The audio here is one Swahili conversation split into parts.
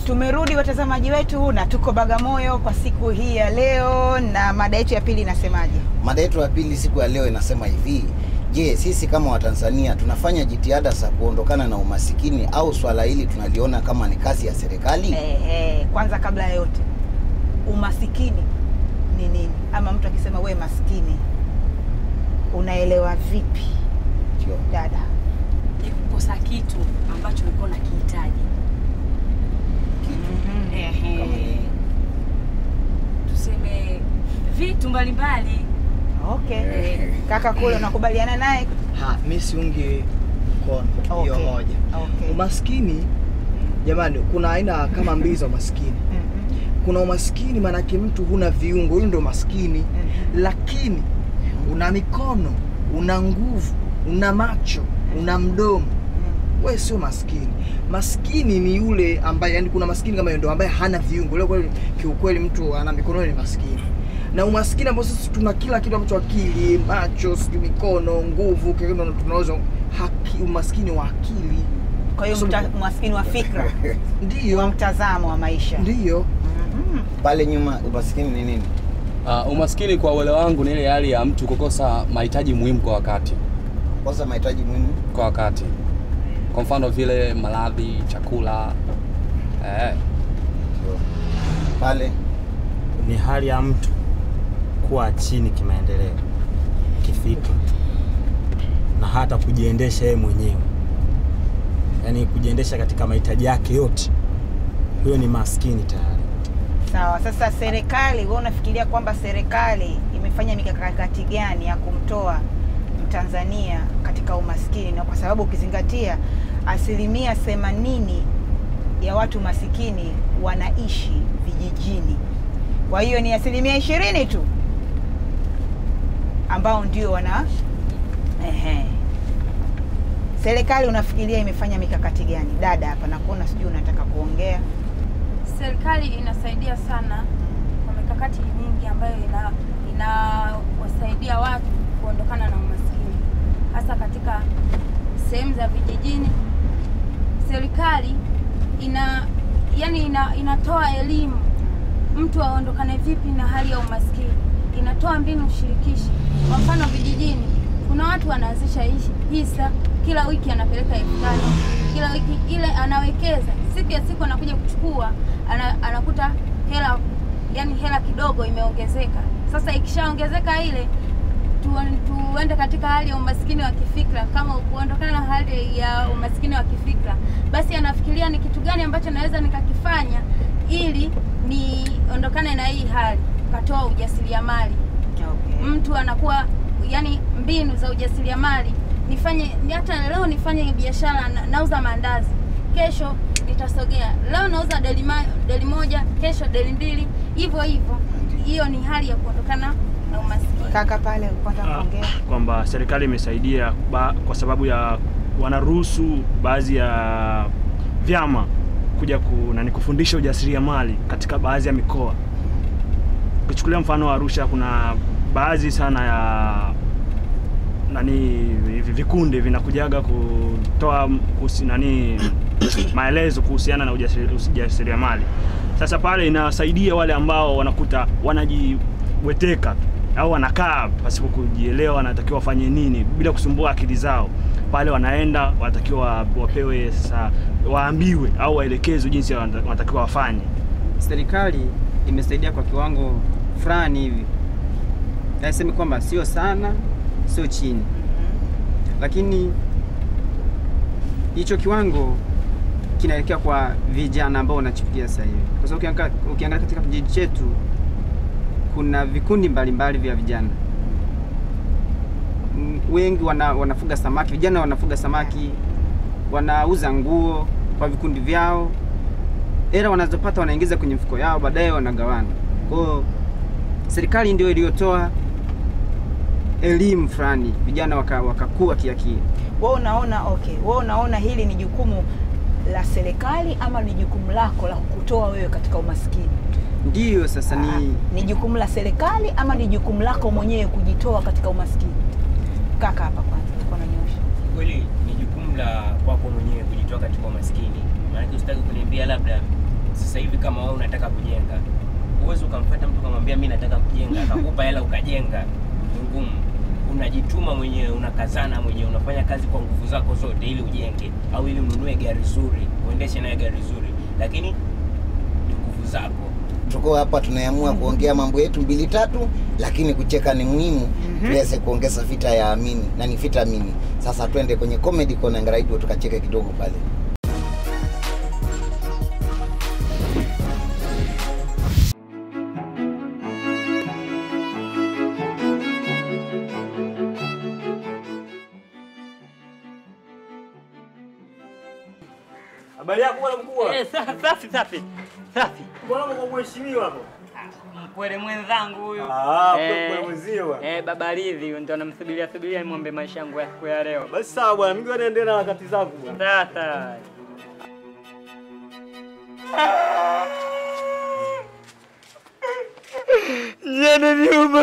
Tumerudi watazamaji wetu na tuko Bagamoyo kwa siku hii ya leo, na mada yetu ya pili inasemaje? Mada yetu ya pili siku ya leo inasema hivi: Je, sisi kama Watanzania tunafanya jitihada za kuondokana na umasikini au swala hili tunaliona kama ni kazi ya serikali? Eh, eh, kwanza kabla ya yote, umasikini ni nini? Ama mtu akisema we maskini unaelewa vipi Ndio. dada? ni kukosa kitu ambacho ulikuwa unakihitaji. Ehe. Kama nini? Tuseme vitu mbalimbali. Okay. Eh. Kaka kule unakubaliana naye? Ha, mi siungi mkono hiyo Okay. moja. Okay. Umaskini jamani, kuna aina kama mbili za umaskini. Mhm. Kuna umaskini maanake mtu huna viungo, huyo ndio umaskini. Mhm. Lakini una mikono, una nguvu, una macho, una mdomo, wewe sio maskini. Maskini ni yule ambaye, yani kuna maskini kama yeye ndio ambaye hana viungo. Leo kweli kiukweli mtu ana mikono ni maskini. Na umaskini ambao sisi tuna kila kitu ambacho akili, macho, sijui mikono, nguvu, kile ndio tunaweza haki, umaskini wa akili. Kwa hiyo mta- umaskini wa fikra, wa Ndiyo, mtazamo wa maisha. ndiyo. Mhm. Pale nyuma umasikini ni nini? Uh, umaskini kwa uelewa wangu ni ile hali ya mtu kukosa mahitaji muhimu kwa wakati Kwanza mahitaji muhimu. kwa wakati, kwa mfano vile maradhi, chakula eh, Ndio. Pale ni hali ya mtu kuwa chini kimaendeleo, kifikra na hata kujiendesha yeye mwenyewe, yaani kujiendesha katika mahitaji yake yote. Huyo ni maskini tayari. Sawa. Sasa serikali, wewe unafikiria kwamba serikali imefanya mikakati gani ya kumtoa Mtanzania katika umaskini? Na kwa sababu ukizingatia asilimia themanini ya watu masikini wanaishi vijijini, kwa hiyo ni asilimia ishirini tu ambao ndio wana ehe. Serikali unafikiria imefanya mikakati gani? Dada hapa nakuona, sijui unataka kuongea. Serikali inasaidia sana kwa mikakati mingi ambayo ina inawasaidia watu kuondokana na umaskini, hasa katika sehemu za vijijini. Serikali ina yani ina, inatoa elimu mtu aondokane vipi na hali ya umaskini, inatoa mbinu shirikishi. Kwa mfano vijijini, kuna watu wanaanzisha hishi- hisa, kila wiki anapeleka elfu tano kila wiki ile anawekeza, siku ya siku anakuja kuchukua ana, anakuta hela yani hela kidogo imeongezeka. Sasa ikishaongezeka ile tu, tuende katika hali ya umaskini wa kifikra. Kama kuondokana na hali ya umaskini wa kifikra, basi anafikiria ni kitu gani ambacho naweza nikakifanya ili niondokane na hii hali. Katoa ujasiriamali, Okay. mtu anakuwa yani mbinu za ujasiriamali nifanye hata leo nifanye biashara na, nauza maandazi kesho nitasogea leo nauza deli, ma, deli moja kesho deli mbili hivyo hivyo hiyo ni hali ya kuondokana na umaskini Kaka pale ulikuwa unataka Ah, kuongea? kwamba serikali imesaidia ba, kwa sababu ya wanaruhusu baadhi ya vyama kuja ku, nani kufundisha ujasiriamali katika baadhi ya mikoa. Ukichukulia mfano wa Arusha, kuna baadhi sana ya nani hivi vikundi vinakujaga kutoa kuhusi, nani maelezo kuhusiana na ujasiri- ujasiriamali. Sasa pale inawasaidia wale ambao wanakuta wanajiweteka au wanakaa pasipo kujielewa wanatakiwa wafanye nini bila kusumbua akili zao. Pale wanaenda wanatakiwa wapewe sasa, waambiwe au waelekezwe jinsi wanata- wanatakiwa wafanye. serikali imesaidia kwa kiwango fulani hivi, nasemi kwamba sio sana, sio chini, lakini hicho kiwango kinaelekea kwa vijana ambao wanachipukia sasa hivi, kwa sababu ukianga- ukiangalia katika kijiji chetu kuna vikundi mbalimbali vya vijana Mm, wengi wana, wanafuga samaki, vijana wanafuga samaki, wanauza nguo kwa vikundi vyao hela wanazopata wanaingiza kwenye mfuko yao, baadaye wanagawana. Kwa hiyo serikali ndio iliyotoa elimu fulani, vijana waka- wakakua kiakili. Wewe unaona okay, wewe unaona hili ni jukumu la serikali ama ni jukumu lako la kukutoa wewe katika umaskini? Ndiyo sasa Ah, ni ni jukumu la serikali ama ni jukumu lako mwenyewe kujitoa katika umaskini? Kaka hapa kwanza ulikuwa unanyosha. kweli ni jukumu la kwako mwenyewe kujitoa katika umaskini. Maanake usitaki kuniambia labda sasa hivi kama wewe unataka kujenga, uwezi ukamfuata mtu ukamwambia mimi nataka kujenga, akakupa hela ukajenga, ni ngumu. Unajituma mwenyewe, unakazana mwenyewe, unafanya kazi kwa nguvu zako zote ili ujenge, au ili ununue gari zuri, uendeshe naye gari zuri, lakini ni nguvu zako. tuko hapa tunaamua kuongea mambo yetu mbili tatu, lakini kucheka ni muhimu tuweze kuongeza vita ya amini na ni vita amini. Sasa twende kwenye comedy kona ngaraido tukacheke kidogo pale. Habari yako bwana mkubwa? Eh, sa- safi safi safi. Bwana kwa mheshimiwa hapo. Mpwele mwenzangu huyu. Ah, Eh, mpwele mwenzio bwana. Eh, baba Ridhi ndio namsubiria subiria nimwombe maisha yangu ya siku ya leo. Basi sawa bwana, mimi naendelea na harakati zangu bwana. Sasa. Jana nyuma.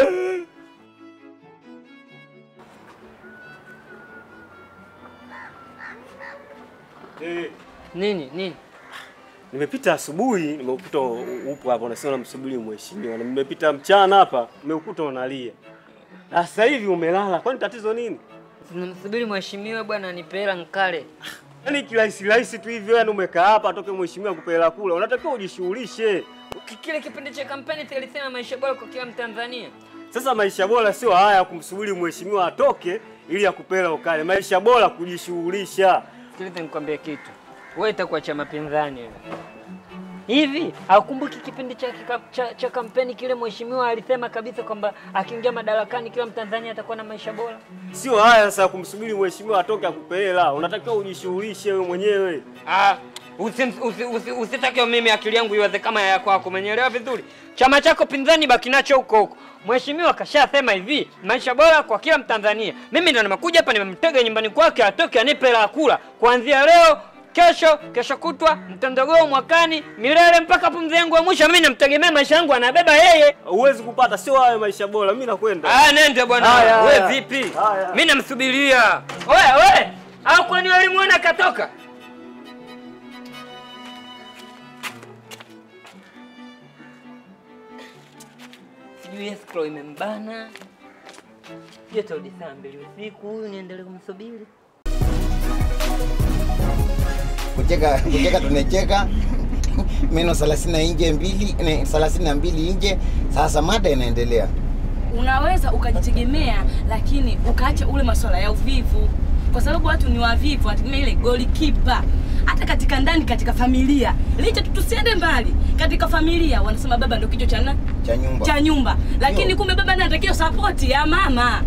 Eh, Nini nini? nimepita asubuhi, nimekuta upo hapa unasema unamsubiri mheshimiwa. Na nimepita mchana hapa, nimekuta unalia. Na sasa hivi umelala. Kwani tatizo nini? Tunamsubiri mheshimiwa bwana nipe hela nkale. Yaani kirahisi rahisi tu hivyo, yani umekaa hapa atoke mheshimiwa akupe hela kula. Unatakiwa ujishughulishe. Ki- Kile kipindi cha kampeni tulisema maisha bora kwa kila Mtanzania. Sasa maisha bora sio haya ya kumsubiri mheshimiwa atoke ili akupe hela ukale. Maisha bora kujishughulisha. Sikiliza nikwambie kitu. Wewe itakuwa cha mapinzani wewe. Hivi haukumbuki kipindi cha, kika- cha, cha kampeni kile mheshimiwa alisema kabisa kwamba akiingia madarakani kila Mtanzania atakuwa na maisha bora? Sio haya sasa kumsubiri mheshimiwa atoke akupe hela. Unatakiwa ujishughulishe wewe mwenyewe. Ah, usi- usi- usi- usitake mimi akili yangu iwaze kama ya kwako, umenielewa vizuri? Chama chako pinzani baki nacho huko huko. Mheshimiwa kashasema hivi, maisha bora kwa kila Mtanzania. Mimi ndo nimekuja hapa nimemtega nyumbani kwake atoke anipe hela ya kula kuanzia leo kesho kesho kutwa mtondogoo mwakani milele mpaka pumzi yangu ya mwisho. Mimi namtegemea maisha yangu anabeba yeye. Huwezi kupata, sio hayo maisha bora. Mimi nakwenda. Ah, nende bwana. Haya, Wewe haya. vipi? Haya. Mimi namsubiria. Oya, we. Au kwani walimuona katoka? Sijui escrow imembana. Joto hadi saa mbili usiku huyu niendelee kumsubiri. Kucheka kucheka tunacheka meno 30 nje mbili ne, 32 nje. Sasa mada inaendelea. unaweza ukajitegemea lakini ukaacha ule masuala ya uvivu kwa sababu watu ni wavivu wanategemea ile golikipa hata katika ndani katika familia licha tu tusiende mbali katika familia wanasema baba ndio kichwa cha na- Cha nyumba. cha nyumba lakini kumbe baba ndiye anatakiwa sapoti ya mama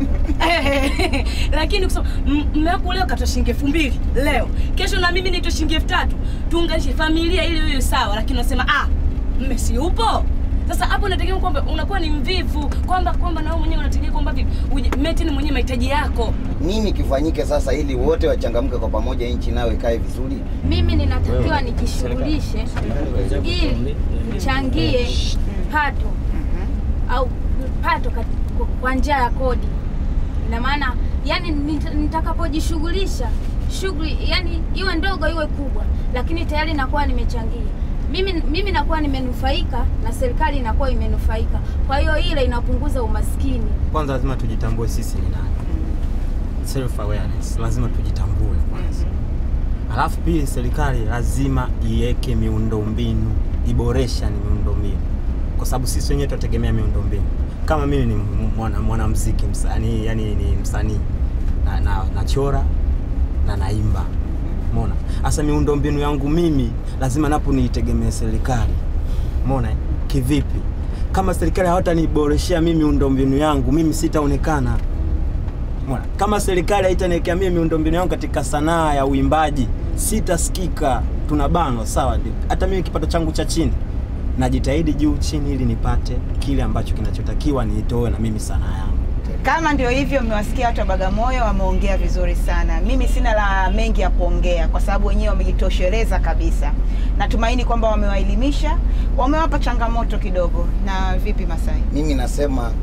lakini kusema m- mme wako leo katoa shilingi elfu mbili leo kesho na mimi nitoa shilingi elfu tatu tuunganishe familia ili iwe sawa lakini unasema ah mme si upo sasa hapo unategemea kwamba unakuwa ni mvivu kwamba kwamba na wewe mwenyewe unategemea kwamba vipi uje- meti ni mwenyewe mahitaji yako Nini kifanyike sasa ili wote wachangamke kwa pamoja, nchi nayo ikae vizuri? mimi ninatakiwa nijishughulishe ili nichangie pato au pato kat- kwa- kwa njia ya kodi. Ina maana yani nit- nitakapojishughulisha shughuli yani iwe ndogo iwe kubwa, lakini tayari nakuwa nimechangia mimi, mimi nakuwa nimenufaika na serikali inakuwa imenufaika. Kwa hiyo ile inapunguza umaskini. Kwanza lazima tujitambue sisi ni nani, self awareness, lazima tujitambue kwanza. Alafu pili, serikali lazima iweke miundombinu, iboresha ni miundombinu, kwa sababu sisi wenyewe tunategemea miundombinu. Kama mimi ni mwana- mwanamuziki msanii, yani ni msanii na, na, nachora na naimba, umeona. Sasa miundombinu yangu mimi lazima napo niitegemee serikali, umeona eh? Kivipi? Kama serikali hawataniboreshea mimi miundombinu yangu, mimi sitaonekana. Umeona? Kama serikali haitaniwekea mimi miundombinu yangu katika sanaa ya uimbaji, sitasikika. Tunabanwa, sawa. ndio. Hata mimi kipato changu cha chini najitahidi juu chini, ili nipate kile ambacho kinachotakiwa niitoe na mimi sanaa yangu. Kama ndio hivyo, mmewasikia watu wa Bagamoyo wameongea vizuri sana. Mimi sina la mengi ya kuongea kwa sababu wenyewe wamejitosheleza kabisa. Natumaini kwamba wamewaelimisha, wamewapa changamoto kidogo. Na vipi Masai? Mimi nasema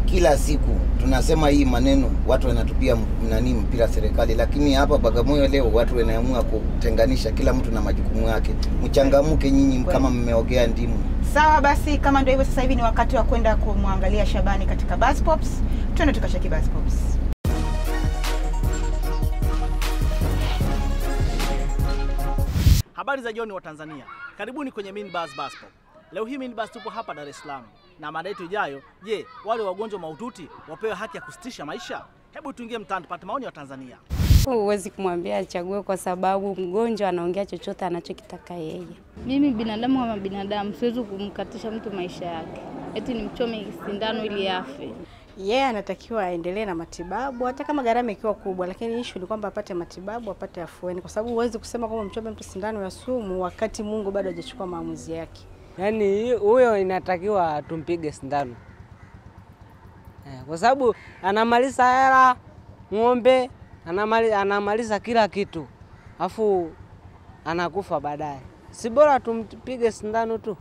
kila siku tunasema hii maneno, watu wanatupia m- nani mpira serikali, lakini hapa Bagamoyo leo watu wanaamua kutenganisha kila mtu na majukumu yake. Mchangamke nyinyi kama mmeogea ndimu. Sawa basi, kama ndio hivyo, sasa hivi ni wakati wa kwenda kumwangalia Shabani katika Buzz Pops. Twende tukacheki Buzz Pops. Habari za jioni wa Tanzania, karibuni kwenye Minibus Bus Pop. Leo hii Minibus tupo hapa Dar es Salaam na mada yetu ijayo, je, wale wagonjwa mahututi wapewe haki ya kusitisha maisha? Hebu tuingie mtaani tupate maoni ya Tanzania. Huwezi kumwambia achague kwa sababu mgonjwa anaongea chochote anachokitaka yeye. Mimi binadamu kama binadamu siwezi kumkatisha mtu maisha yake, eti nimchome sindano ili afe. yeye anatakiwa aendelee na matibabu hata kama gharama ikiwa kubwa, lakini issue ni kwamba apate matibabu, apate afueni, kwa sababu huwezi kusema kwamba mchome mtu sindano ya sumu wakati Mungu bado hajachukua maamuzi yake. Yaani huyo inatakiwa tumpige sindano eh, kwa sababu anamaliza hela ng'ombe, anamali, anamaliza kila kitu afu anakufa baadaye. Si bora tumpige sindano tu.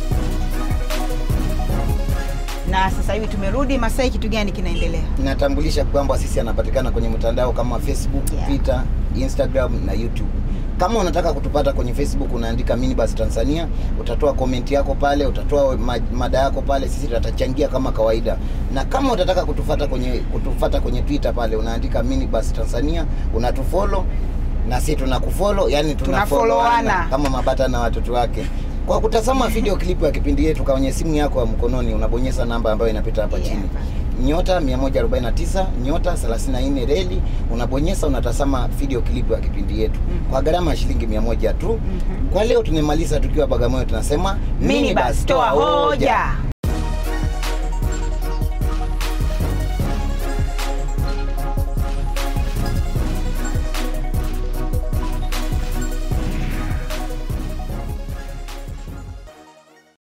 Na sasa hivi tumerudi Masai, kitu gani kinaendelea? Natambulisha kwamba sisi anapatikana kwenye mitandao kama Facebook, Twitter, Instagram na YouTube. Kama unataka kutupata kwenye Facebook unaandika Minibus Tanzania, utatoa comment yako pale, utatoa ma- mada yako pale, sisi tutachangia kama kawaida. Na kama utataka kutufata kwenye kutufata kwenye Twitter pale unaandika Minibus Tanzania, unatufollow na sisi tunakufollow, yani Tunafollowana. tunafollowana kama mabata na watoto wake. Kwa kutazama video klipu ya kipindi yetu kwenye simu yako ya mkononi, unabonyeza namba ambayo inapita hapa chini nyota 149 nyota 34 reli, unabonyeza unatazama video klipu ya kipindi yetu kwa gharama ya shilingi 100 tu. Kwa leo tumemaliza tukiwa Bagamoyo, tunasema Minibus, toa hoja.